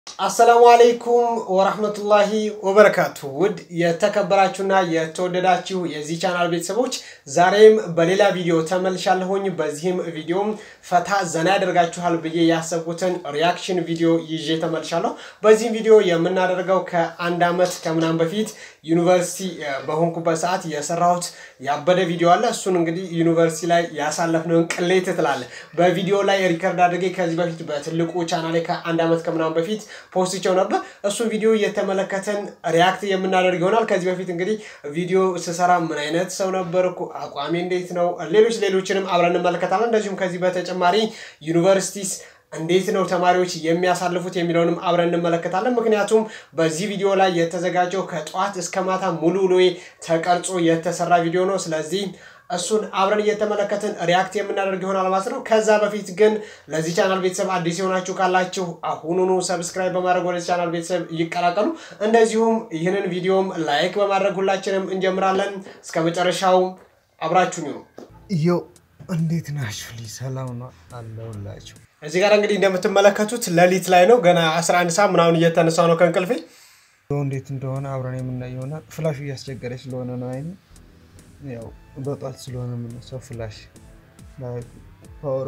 አሰላሙ አለይኩም ወራህመቱላሂ ወበረካቱ። ውድ የተከበራችሁና የተወደዳችሁ የዚህ ቻናል ቤተሰቦች ዛሬም በሌላ ቪዲዮ ተመልሻለሁኝ። በዚህም ቪዲዮም ፈታ ዘና ያደርጋችኋል ብዬ ያሰብኩትን ሪያክሽን ቪዲዮ ይዤ ተመልሻለሁ። በዚህም ቪዲዮ የምናደርገው ከአንድ ዓመት ከምናምን በፊት ዩኒቨርሲቲ በሆንኩበት ሰዓት የሰራሁት ያበደ ቪዲዮ አለ። እሱን እንግዲህ ዩኒቨርሲቲ ላይ ያሳለፍነውን ቅሌት ትላለ በቪዲዮ ላይ ሪከርድ አድርጌ ከዚህ በፊት በትልቁ ቻናሌ ከአንድ ዓመት ከምናምን በፊት ፖስቸው ነበር። እሱን ቪዲዮ እየተመለከተን ሪያክት የምናደርግ ይሆናል። ከዚህ በፊት እንግዲህ ቪዲዮ ስሰራ ምን አይነት ሰው ነበርኩ፣ አቋሚ እንዴት ነው፣ ሌሎች ሌሎችንም አብረን እንመለከታለን። እንደዚሁም ከዚህ በተጨማሪ ዩኒቨርሲቲስ እንዴት ነው ተማሪዎች የሚያሳልፉት የሚለውንም አብረን እንመለከታለን። ምክንያቱም በዚህ ቪዲዮ ላይ የተዘጋጀው ከጠዋት እስከ ማታ ሙሉ ውሎዬ ተቀርጾ የተሰራ ቪዲዮ ነው። ስለዚህ እሱን አብረን እየተመለከትን ሪያክት የምናደርግ ይሆናል ማለት ነው። ከዛ በፊት ግን ለዚህ ቻናል ቤተሰብ አዲስ የሆናችሁ ካላችሁ አሁኑኑ ሰብስክራይብ በማድረግ ወደዚህ ቻናል ቤተሰብ ይቀላቀሉ። እንደዚሁም ይህንን ቪዲዮም ላይክ በማድረግ ሁላችንም እንጀምራለን። እስከ መጨረሻው አብራችሁኝ ነው። ዮ እንዴት ናችሁ? ልጅ ሰላም ነው አለሁላችሁ። እዚህ ጋር እንግዲህ እንደምትመለከቱት ሌሊት ላይ ነው። ገና 11 ሰዓት ምናምን እየተነሳ ነው ከእንቅልፌ። እንዴት እንደሆነ አብረን የምናይ ይሆናል። ፍላሹ እያስቸገረች ስለሆነ ነው አይኔ ያው በጧት ስለሆነ የምነሳው ፍላሽ ፓወር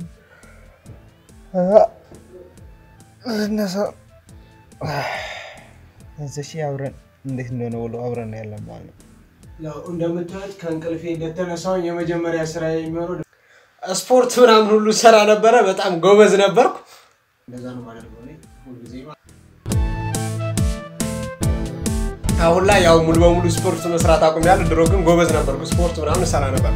እነሳ እዚህ አብረን እንዴት እንደሆነ ውሎ አብረን ያለን ማለት ነው። ያው እንደምታዩት ከእንቅልፌ እንደተነሳሁኝ የመጀመሪያ ስራ የሚሆነው ስፖርት ምናምን ሁሉ ሰራ ነበረ። በጣም ጎበዝ ነበርኩ። እንደዛ ነው የማደርገው እኔ ሁልጊዜ ማለት ነው። አሁን ላይ ያው ሙሉ በሙሉ ስፖርት መስራት አቁሜያለሁ። ድሮ ግን ጎበዝ ነበርኩ፣ ስፖርት ምናምን እሰራ ነበር።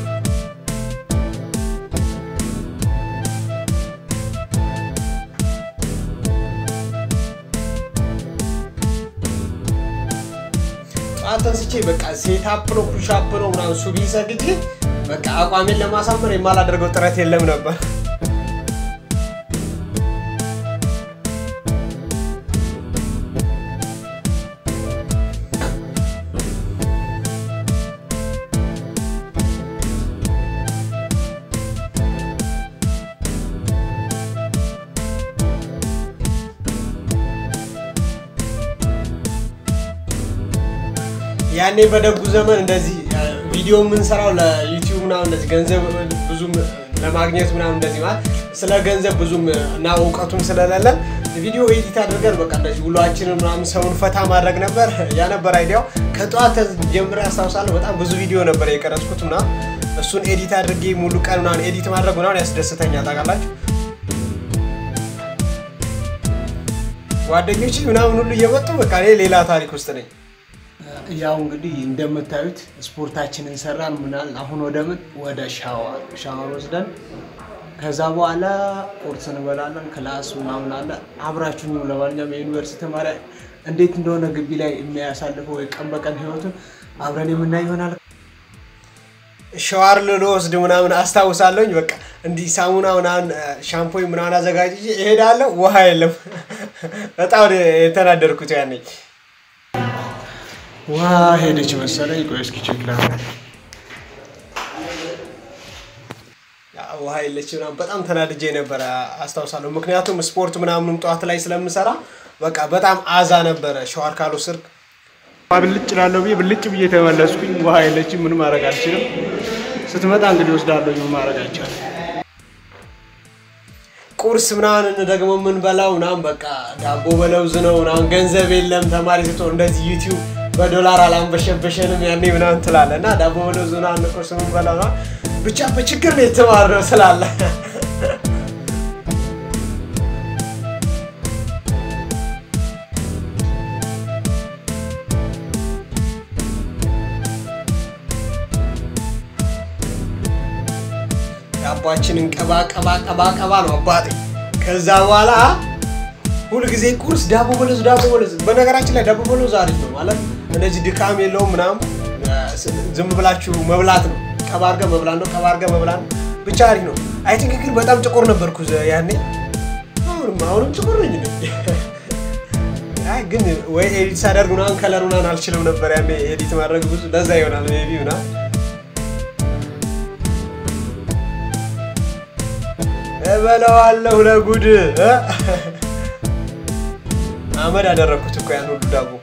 ጠዋት ተንስቼ በቃ ሴታፕ ነው ፑሻፕ ነው ምናምን ሱቢ ሰግጄ በቃ አቋሜን ለማሳመር የማላደርገው ጥረት የለም ነበር። ያኔ በደጉ ዘመን እንደዚህ ቪዲዮ የምንሰራው ለዩቲዩብ ምናምን እንደዚህ ገንዘብ ብዙም ለማግኘት ምናምን እንደዚህ ማለት ስለ ገንዘብ ብዙም እና እውቀቱም ስለሌለን ቪዲዮ ኤዲት አድርገን በቃ እንደዚህ ውሏችንን ምናምን ሰውን ፈታ ማድረግ ነበር። ያ ነበር አይዲያው። ከጠዋት ጀምሬ አስታውሳለሁ። በጣም ብዙ ቪዲዮ ነበር የቀረጽኩት ምናምን እሱን ኤዲት አድርጌ ሙሉ ቀን ምናምን ኤዲት ማድረግ ምናምን ያስደስተኛል። ታውቃላችሁ ጓደኞች ምናምን ሁሉ እየመጡ በቃ እኔ ሌላ ታሪክ ውስጥ ነኝ። ያው እንግዲህ እንደምታዩት ስፖርታችንን ሰራን ምናል። አሁን ወደ ምን ወደ ሻወር ሻወር ወስደን ከዛ በኋላ ቁርስ እንበላለን። ክላስ ምናምን አለ። አብራችሁኝ ለማንኛውም የዩኒቨርሲቲ ተማሪ እንዴት እንደሆነ ግቢ ላይ የሚያሳልፈው የቀን በቀን ህይወቱን አብረን የምናይ ይሆናል። ሸዋር ልወስድ ምናምን አስታውሳለሁኝ። በቃ እንዲህ ሳሙና ምናምን ሻምፖኝ ምናምን አዘጋጅ እሄዳለሁ። ውሃ የለም። በጣም የተናደርኩት ያኔ ውሃ ሄደች መሰለኝ። ቆይ እስኪ ቼክ ላድርግ። ውሃ የለች ምናምን በጣም ተናድጄ ነበረ አስታውሳለሁ። ምክንያቱም ስፖርት ምናምንም ጠዋት ላይ ስለምሰራ በቃ በጣም አዛ ነበረ። ሸዋር ካልወሰድክ ብልጭ ላለሁ ብዬ ብልጭ ብዬ ተመለስኩኝ። ውሃ የለችም፣ ምን ማድረግ አልችልም። ስትመጣ እንግዲህ ወስዳለሁ፣ ምን ማድረግ አይቻልም። ቁርስ ምናምን ደግሞ የምንበላው ምናምን በቃ ዳቦ በለውዝ ነው ምናምን። ገንዘብ የለም ተማሪ ስትሆን እንደዚህ ዩቲዩብ በዶላር አላንበሸበሸንም ያኔ ምናምን ትላለህ እና ዳቦ በለውዝ ምናምን ቁርስ የምንበላው ብቻ በችግር ነው የተማርነው ስላለ ዳቧችንን ቀባ ቀባ ቀባ ቀባ ነው አባቴ። ከዛ በኋላ ሁልጊዜ ቁርስ ዳቦ በለውዝ ዳቦ በለውዝ። በነገራችን ላይ ዳቦ በለውዝ አሪፍ ነው ማለት እንደዚህ ድካም የለውም ምናምን፣ ዝም ብላችሁ መብላት ነው። ቀባ አድርገህ መብላት ነው። ቀባ አድርገህ መብላት ነው። ብቻ አሪፍ ነው። አይ ቲንክ ግን በጣም ጥቁር ነበርኩ ያኔ። አሁንም አሁንም ጥቁር ነኝ። አይ ግን ወይ ኤዲት ሳደርግ ምናምን ከለር ምናምን አልችልም ነበር ያኔ ኤዲት ማድረግ ብዙ ለዛ ይሆናል ሜይ ቢ ምናምን እበለዋለሁ ለጉድ አመድ አደረግኩት እኮ ያን ሁሉ ዳቦ።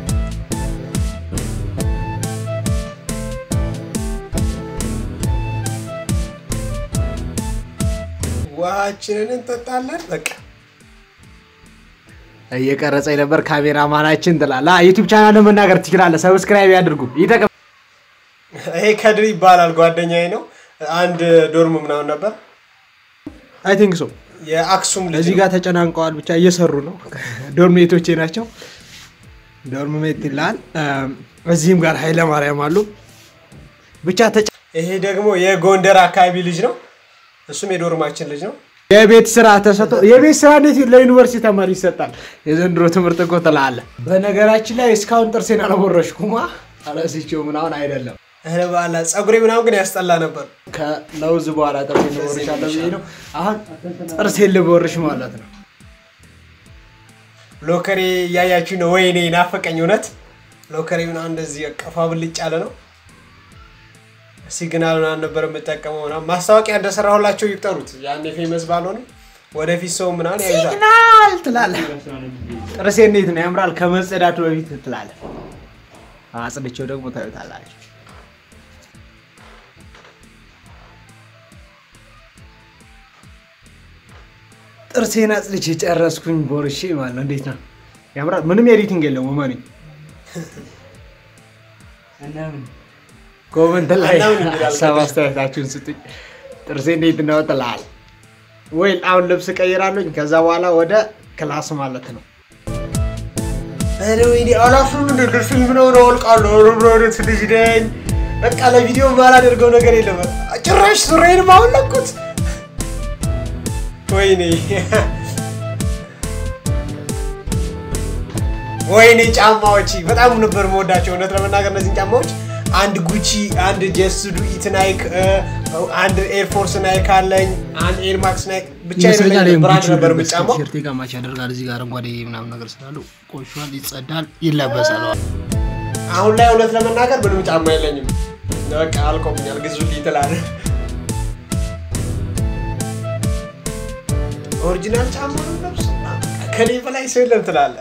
ውሃችንን እንጠጣለን። በቃ እየቀረጸኝ ነበር ካሜራማናችን ትላለህ። ዩቲዩብ ቻናል መናገር ትችላለህ። ሰብስክራይብ ያድርጉ። ይጠቅም ይሄ ከድር ይባላል ጓደኛዬ ነው። አንድ ዶርም ምናምን ነበር። አይ ቲንክ ሶ የአክሱም ልጅ እዚህ ነው። ጋር ተጨናንቀዋል። ብቻ እየሰሩ ነው። ዶርሜቶቼ ናቸው። ዶርም ሜት ይላል። እዚህም ጋር ኃይለ ማርያም አሉ። ብቻ ተጨ ይሄ ደግሞ የጎንደር አካባቢ ልጅ ነው። እሱም የዶርማችን ልጅ ነው። የቤት ስራ ተሰጥቶ የቤት ስራ እንዴት ለዩኒቨርሲቲ ተማሪ ይሰጣል? የዘንድሮ ትምህርት እኮ ትላለህ። በነገራችን ላይ እስካሁን ጥርሴን አልቦረሽኩማ አለስቼው ምናምን አይደለም። እህለ በኋላ ፀጉሬ ምናምን ግን ያስጠላ ነበር። ከለውዝ በኋላ ጥርሴን ልቦርሻለሁ ብዬ ነው። አሁን ጥርሴን ልቦርሽ ማለት ነው። ሎከሬ እያያችሁ ነው። ወይኔ ናፈቀኝ እውነት። ሎከሬ ምናምን እንደዚህ ቀፋ ብልጭ ያለ ነው። ሲግናል ምናምን ነበር የምጠቀመው ምናምን ማስታወቂያ እንደሰራሁላቸው ይቁጠሩት። ያኔ ፌመስ ባልሆንም ወደፊት ሰው ምናምን ያይዛል። ሲግናል ትላለህ። ጥርሴ እንዴት ነው ያምራል? ከመጸዳቱ በፊት ትላለህ። አጽድቼው ደግሞ ታዩታላችሁ። ጥርሴን አጽድቼ ጨረስኩኝ። ቦርሼ ማለት ነው። እንዴት ነው ያምራል? ምንም ኤዲቲንግ የለውም። እመኔ ኮመንት ላይ አናምን ይላል። ሀሳብ አስተያየታችሁን ስጡኝ። ጥርሴ እንዴት ነው ትላለህ። ወይ አሁን ልብስ ቀይራለኝ። ከዛ በኋላ ወደ ክላስ ማለት ነው። ኧረ ወይኔ አላፍርም። እንደ ፊልም ነው ነው አውልቃለሁ። ኧረ ምን አይነት ልጅ ነኝ። በቃ ለቪዲዮ ማላደርገው ነገር የለም። ጭራሽ ሱሬንም አወለኩት። ወይኔ ወይኔ ጫማዎች በጣም ነበር መወዳቸው። እውነት ለመናገር እነዚህን ጫማዎች አንድ ጉቺ፣ አንድ ጀስዱ ኢት ናይክ፣ አንድ ኤርፎርስ ናይክ አለኝ፣ አንድ ኤርማክስ ናይክ ብቻ የሌለኝ ብራንድ ነበር የምጫማው። ቲሸርቴ ጋር ማች ያደርጋል። እዚህ ጋር አረንጓዴ ምናምን ነገር ስላሉ ቆሿል፣ ይጸዳል፣ ይለበሳል። አሁን ላይ እውነት ለመናገር ምንም ጫማ የለኝም። በቃ አልቆብኛል፣ ግዙልኝ ትላለህ። ኦሪጂናል ጫማ ነው ለብስ ከኔ በላይ ሰው የለም ትላለህ።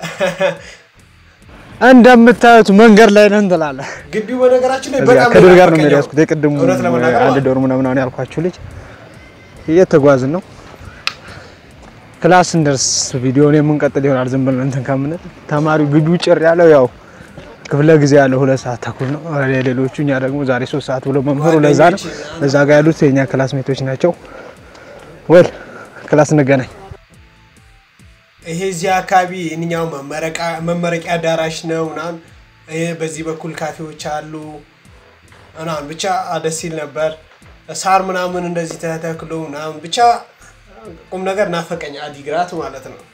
እንደምታዩት መንገድ ላይ ነን ትላለህ። ግቢው በነገራችን ላይ እዚያ በጣም ከድር ጋር ነው ናፈቀኝ። የሚያስኩት። የቅድሙ እውነት ለመናገር አንድ ማለት ነው። ዶርም ነው ምናምን ያልኳችሁ ልጅ እየተጓዝን ነው። ክላስ እንደርስ ቪዲዮን የምንቀጥል ይሆናል። ዝም ብለን እንትን ከምንል ተማሪው ግቢው ጭር ያለው ያው ክፍለ ጊዜ ያለው ሁለት ሰዓት ተኩል ነው። ሌሎቹ እኛ ደግሞ ዛሬ ሶስት ሰዓት ብሎ መምህሩ ለዛ ነው። እዛ ጋር ያሉት የኛ ክላስ ሜቶች ናቸው። ወል ክላስ እንገናኝ። ይሄ እዚህ አካባቢ እኛው መመረቂያ አዳራሽ ነው ምናምን። ይሄ በዚህ በኩል ካፌዎች አሉ ምናምን ብቻ ደስ ይል ነበር። ሳር ምናምን እንደዚህ ተተክሎ ምናምን ብቻ ቁም ነገር ናፈቀኝ። አዲግራት ማለት ነው።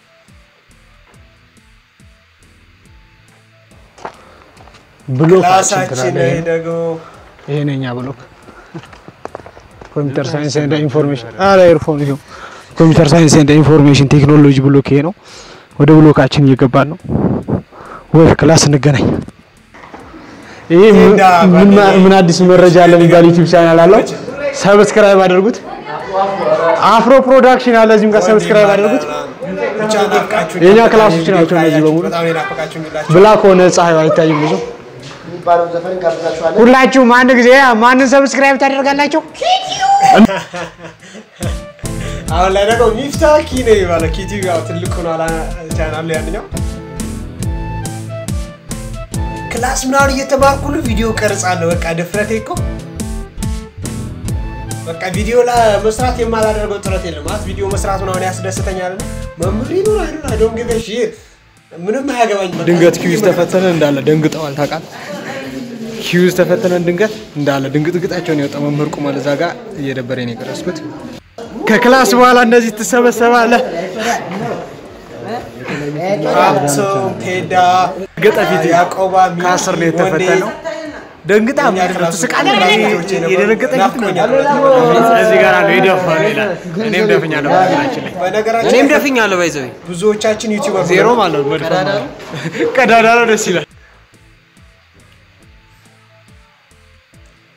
ብሎካችን ክላሳችን ትላለህ። ይሄ ደግሞ ይሄ ነው የኛ ብሎክ ኮምፒውተር ሳይንስ ኤንድ ኢንፎርሜሽን አረ ኤርፎን ይሄው ኮምፒውተር ሳይንስ ኤንድ ኢንፎርሜሽን ቴክኖሎጂ ብሎክ ይሄ ነው። ወደ ብሎካችን እየገባን ነው። ወይ ክላስ እንገናኝ። ይሄ ምን- ቴንዳ ምን ጓደኛዬ። ምን አዲስ መረጃ አለ የሚባል ዩቲዩብ ቻናል አለው። ሰብስክራይብ አድርጉት። አፍሮ ፕሮዳክሽን አለ እዚህም ጋር ሰብስክራይብ አድርጉት። ብቻ ናፍቃችሁኝ። የእኛ ክላሶች ናቸው እነዚህ በሙሉ። በጣም የናፈቃችሁ የሚላችሁ ብላክ ሆነ ፀሐዩ አይታይም ብዙ። ሁላችሁም አንድ ጊዜ ማንን ሰብስክራይብ ታደርጋላችሁ? አሁን ላይ ደግሞ ሚፍታ ኪ ነው የሚባለው። ኪቲቪ ያው ትልቅ ሆኗል ቻናሉ ያንኛው ክላስ ምናምን እየተማርኩ ነው ቪዲዮ ቀርጻለሁ። በቃ ድፍረቴ እኮ በቃ ቪዲዮ ለመስራት የማላደርገው ጥረት የለም። ማለት ቪዲዮ መስራት ምናምን ያስደስተኛል። መምህር ይኑር አይኑር አይ ዶንት ጊቭ አ ሺት ምንም አያገባኝ። በቃ ድንገት ኪዩዝ ተፈተነ እንዳለ ደንግጠዋል። ታውቃለህ? ኪዩዝ ተፈተነን ድንገት እንዳለ ድንግጥግጣቸውን የወጣ መምህር ቁሟል። እዛ ጋር እየደበረኝ ነው የቀረስኩት። ከክላስ በኋላ እንደዚህ ትሰበሰባለህ። ሀብቶም ቴዳ ገጠፊት ያዕቆባ ሚ- ከአስር ነው የተፈተነው። ደንግጣ እኛ ክላስ ውስጥ ትስቃለህ። ልጆች የነበሩ የደነገጠ ፊት ነው። ናፍቆኛል። እዚህ ጋር ነው የደፋነው ይላል። እኔም ደፍኛለሁ በነገራችን ላይ በነገራችን እኔም ላይ ደፍኛለሁ። ባይዘዊ ብዙዎቻችን ዩቲዩበር ዜሮ ማለት ነው። መድፈን ማለት ነው። ቀዳዳ ነው። ደስ ይላል።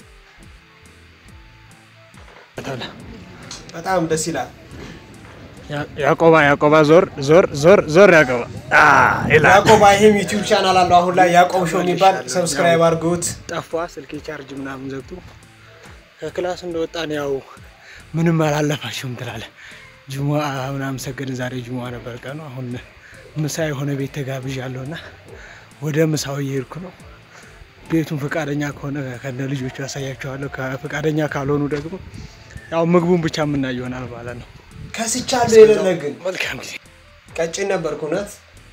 በጣም ደስ ይላል። ያቆባ ያቆባ ዞር ዞር ዞር ዞር ያቆባ አ ይላል። ያዕቆብ ይሄም ዩቲዩብ ቻናል አለው አሁን ላይ ያዕቆብ ሾው የሚባል ሰብስክራይብ አድርጉት። ጠፋ ስልኬ ቻርጅ ምናምን ዘግቶ ከክላስ እንደወጣን ያው ምንም አላለፋችሁም ትላለ። ጅሙዓ ምናምን ሰገድን። ዛሬ ጅሙዓ ነበር ቀኑ። አሁን ምሳ የሆነ ቤት ተጋብዣለሁ እና ወደ ምሳው እየሄድኩ ነው። ቤቱን ፈቃደኛ ከሆነ ከነ ልጆቹ ያሳያቸዋለሁ። ከፈቃደኛ ካልሆኑ ደግሞ ያው ምግቡን ብቻ የምናይ ይሆናል ማለት ነው። ከስቻለሁ የሌለ ግን መልካም ጊዜ። ቀጭን ነበርኩ እውነት።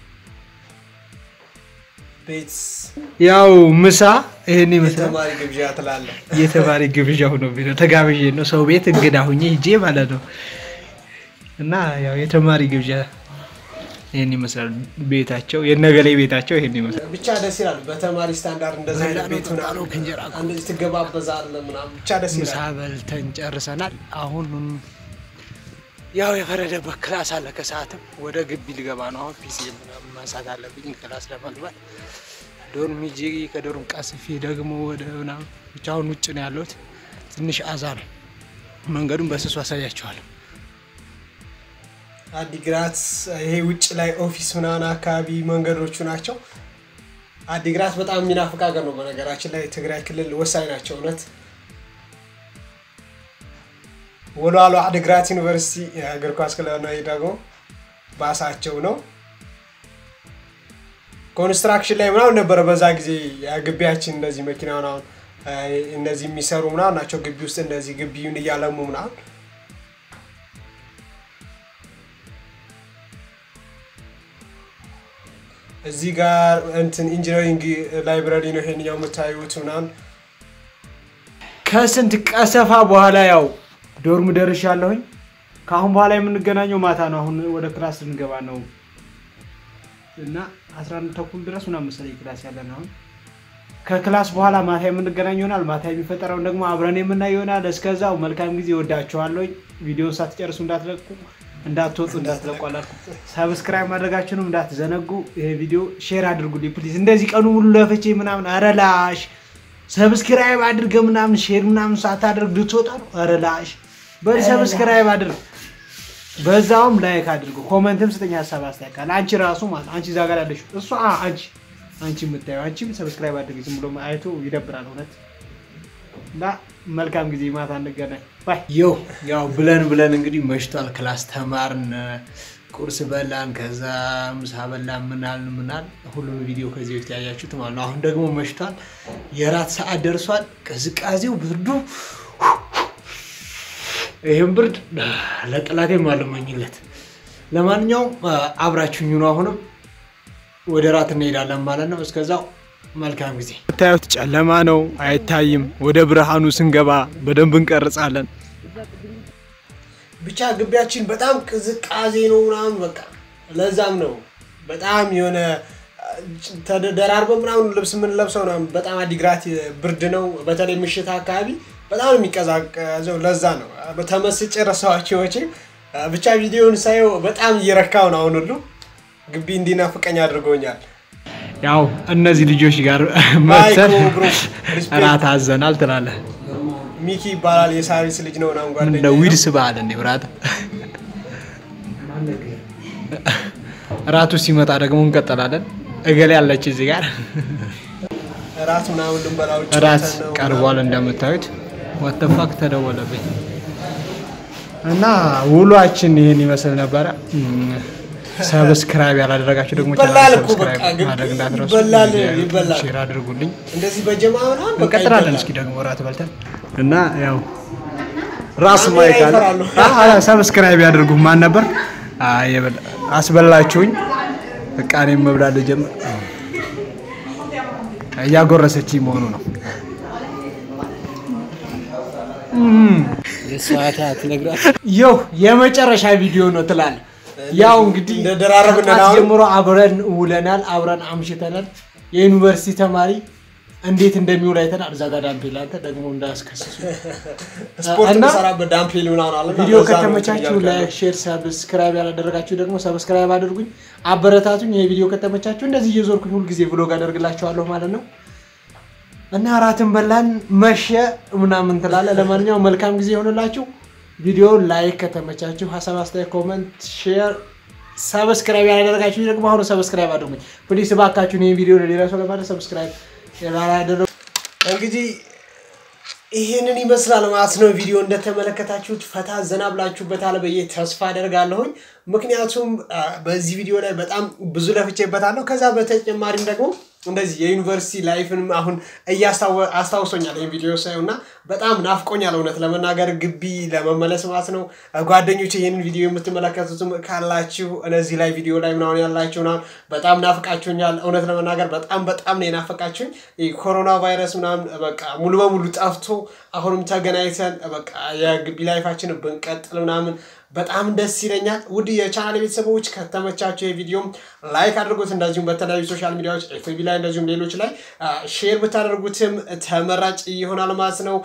ቤት ያው ምሳ ይሄን ይመስላል። የተማሪ ግብዣ ትላለህ። የተማሪ ግብዣ ሆኖብኝ ነው ተጋብዤ ነው ሰው ቤት እንግዳ ሁኜ ሂጄ ማለት ነው። እና ያው የተማሪ ግብዣ ይህን ይመስላል ቤታቸው፣ የነገሌ ቤታቸው ይህን ይመስላል። ብቻ ደስ ይላል። በተማሪ ስታንዳርድ እንደዚህ አይነት ቤት ምናምን እንደዚህ ትገባበዛለህ ምናምን ብቻ ደስ ምሳ ይላል። በልተን ጨርሰናል። አሁን ያው የፈረደበት ክላስ አለ። ከሰዓትም ወደ ግቢ ልገባ ነው። አሁን ፒሲ ምናምን ማንሳት አለብኝ ክላስ ለመግባት ዶርም ሂጄ ከዶርም ቀስፌ ደግሞ ወደ ምናምን ብቻ አሁን ውጭ ነው ያለሁት። ትንሽ አዛ ነው። መንገዱን በስሱ አሳያቸዋለሁ። አዲግራት ይሄ ውጭ ላይ ኦፊስ ምናምን አካባቢ መንገዶቹ ናቸው። አዲግራት በጣም የሚናፍቅ ሀገር ነው። በነገራችን ላይ ትግራይ ክልል ወሳኝ ናቸው እውነት። ወልዋሎ አዲግራት ዩኒቨርሲቲ የእግር ኳስ ክለብ ነው። ይሄ ደግሞ ባሳቸው ነው። ኮንስትራክሽን ላይ ምናምን ነበረ በዛ ጊዜ ግቢያችን እንደዚህ መኪና ምናምን እነዚህ የሚሰሩ ምናምን ናቸው። ግቢ ውስጥ እንደዚህ ግቢውን እያለሙ ምናምን እዚህ ጋር እንትን ኢንጂነሪንግ ላይብራሪ ነው ይሄንኛው የምታዩት ምናምን ከስንት ቀሰፋ በኋላ ያው ዶርም ደርሻለሁኝ። ከአሁን በኋላ የምንገናኘው ማታ ነው። አሁን ወደ ክላስ ልንገባ ነው እና 11 ተኩል ድረስ ምናምን መሰለኝ ክላስ ያለን አሁን ከክላስ በኋላ ማታ የምንገናኝ ይሆናል። ማታ የሚፈጠረውን ደግሞ አብረን የምናይ ይሆናል። እስከዛው መልካም ጊዜ ወዳችኋለሁኝ። ቪዲዮን ሳትጨርሱ እንዳትለቁ እንዳትወጡ እንዳትለቁ አላልኩም። ሰብስክራይብ ማድረጋችሁንም እንዳትዘነጉ። ይሄ ቪዲዮ ሼር አድርጉልኝ ፕሊዝ። እንደዚህ ቀኑ ሙሉ ለፍቼ ምናምን አረላሽ ሰብስክራይብ አድርገ ምናምን ሼር ምናምን ሳታደርግ ልትወጣ ነው። አረላሽ በል ሰብስክራይብ አድርግ፣ በዛውም ላይክ አድርጉ። ኮመንትም ስጠኝ ሀሳብ አስተያየት ካለ አንቺ ራሱ ማለት አንቺ እዛ ጋር ያለሽ እሷ አንቺ አንቺ የምታየው አንቺም ሰብስክራይብ አድርግ። ዝም ብሎ አይቶ ይደብራል እውነት እና መልካም ጊዜ ማታ እንገናኝ። ባይ የው ያው ብለን ብለን እንግዲህ መሽቷል። ክላስ ተማርን፣ ቁርስ በላን፣ ከዛ ምሳ በላን፣ ምናል ምናል ሁሉም ቪዲዮ ከዚህ በፊት ያያችሁት ማለት ነው። አሁን ደግሞ መሽቷል፣ የራት ሰዓት ደርሷል። ቅዝቃዜው ብርዱ፣ ይህም ብርድ ለጠላቴም አልመኝለት። ለማንኛውም አብራችሁኝ ነው። አሁንም ወደ ራት እንሄዳለን ማለት ነው። እስከዛው መልካም ጊዜ። የምታዩት ጨለማ ነው፣ አይታይም። ወደ ብርሃኑ ስንገባ በደንብ እንቀርጻለን። ብቻ ግቢያችን በጣም ቅዝቃዜ ነው ምናምን በቃ ለዛም ነው በጣም የሆነ ተደራርበ ምናምን ልብስ የምንለብሰው ምናምን በጣም አዲግራት ብርድ ነው። በተለይ ምሽት አካባቢ በጣም ነው የሚቀዛቀዘው። ለዛ ነው ተመስጬ ረሳኋቸው ወጪ ብቻ ቪዲዮውን ሳየው በጣም እየረካው ነው። አሁን ሁሉ ግቢ እንዲናፍቀኝ አድርጎኛል። ያው እነዚህ ልጆች ጋር ባይ መተን ብሮ ሪስፔክት። እራት አዘናል ትላለህ። ሚኪ ይባላል የሳሪስ ልጅ ነው ምናምን ጓደኛዬ እንደ ነው። ዊድስ በዓል እንዴ ብራት እራቱ ሲመጣ ደግሞ እንቀጥላለን። እገሌ ያለች እዚህ ጋር እራት ምናምን ልንበላ ውጭ እራት ወጥተን ነው ቀርቧል። እንደምታዩት ወተፋክ ተደወለብኝ እና ውሏችን ይህን ይመስል ነበረ። ሰብስክራይብ ያላደረጋችሁ ደግሞ ይበላል እኮ ሰብስክራይብ በቃ ግቢ ማድረግ እንዳትረሱ። ይበላል፣ ይበላል። ሼር አድርጉልኝ። እንደዚህ በጀማ ምናምን በቃ እንቀጥላለን። ይበላል። እስኪ ደግሞ እራት በልተን እና ያው ራስ ካሜራ ማይክ አለ። ይፈራሉ። አዎ፣ ሰብስክራይብ ያድርጉ። ማን ነበር አይ የበላ- አስበላችሁኝ። በቃ እኔም መብላት ልጀምር። እያጎረሰችኝ መሆኑ ነው። ይው የመጨረሻ ቪዲዮ ነው ትላለህ። ያው እንግዲህ እንደ ደራረብን ከጠዋት አሁን። ጀምሮ አብረን ውለናል፣ አብረን አምሽተናል። የዩኒቨርሲቲ ተማሪ እንዴት እንደሚውል አይተናል። እዛ ጋር ዳምፔል አንተ ደግሞ እንዳያስከስሱ ስፖርት እና የምሰራበት ዳምፕሊን ምናምን አለ እና ቪዲዮ ለዛ ነው ከተመቻችሁ እንትን እያልኩ ላይክ፣ ሼር፣ ሰብስክራይብ ያላደረጋችሁ ደግሞ ሰብስክራይብ አድርጉኝ፣ አበረታቱኝ። ይህ ቪዲዮ ከተመቻችሁ እንደዚህ እየዞርኩኝ ሁልጊዜ ብሎግ አደርግላችኋለሁ ማለት ነው። እና እራትን በላን መሸ ምናምን ትላለ። ለማንኛውም መልካም ጊዜ ይሆንላችሁ። ቪዲዮ ላይክ ከተመቻችሁ ሀሳብ አስተያየት፣ ኮመንት፣ ሼር ሰብስክራይብ ያላደረጋችሁ ደግሞ አሁኑ ሰብስክራይብ አድርጉኝ ፕሊስ እባካችሁን። ይህን ቪዲዮ ለሌላ ሰው ለማድረግ ሰብስክራይብ ያላደረጉ እንግዲህ ይህንን ይመስላል ማለት ነው። ቪዲዮ እንደተመለከታችሁት ፈታ ዘና ብላችሁበታል ብዬ ተስፋ አደርጋለሁኝ። ምክንያቱም በዚህ ቪዲዮ ላይ በጣም ብዙ ለፍቼበታለሁ። ከዛ በተጨማሪም ደግሞ እንደዚህ የዩኒቨርሲቲ ላይፍንም አሁን አስታውሶኛል ይህን ቪዲዮ ሳየው እና በጣም ናፍቆኛል እውነት ለመናገር ግቢ ለመመለስ ማለት ነው። ጓደኞች ይህንን ቪዲዮ የምትመለከቱትም ካላችሁ እነዚህ ላይ ቪዲዮ ላይ ምናምን ያላችሁ ምናምን በጣም ናፍቃችሁኛል። እውነት ለመናገር በጣም በጣም ነው የናፈቃችሁኝ። ኮሮና ቫይረስ ምናምን በቃ ሙሉ በሙሉ ጠፍቶ አሁንም ተገናኝተን በቃ የግቢ ላይፋችን ብንቀጥል ምናምን በጣም ደስ ይለኛል። ውድ የቻናል ቤተሰቦች ከተመቻቸው የቪዲዮም ላይክ አድርጉት። እንደዚሁም በተለያዩ ሶሻል ሚዲያዎች ኤፍቢ ላይ እንደዚሁም ሌሎች ላይ ሼር ብታደርጉትም ተመራጭ ይሆናል ማለት ነው።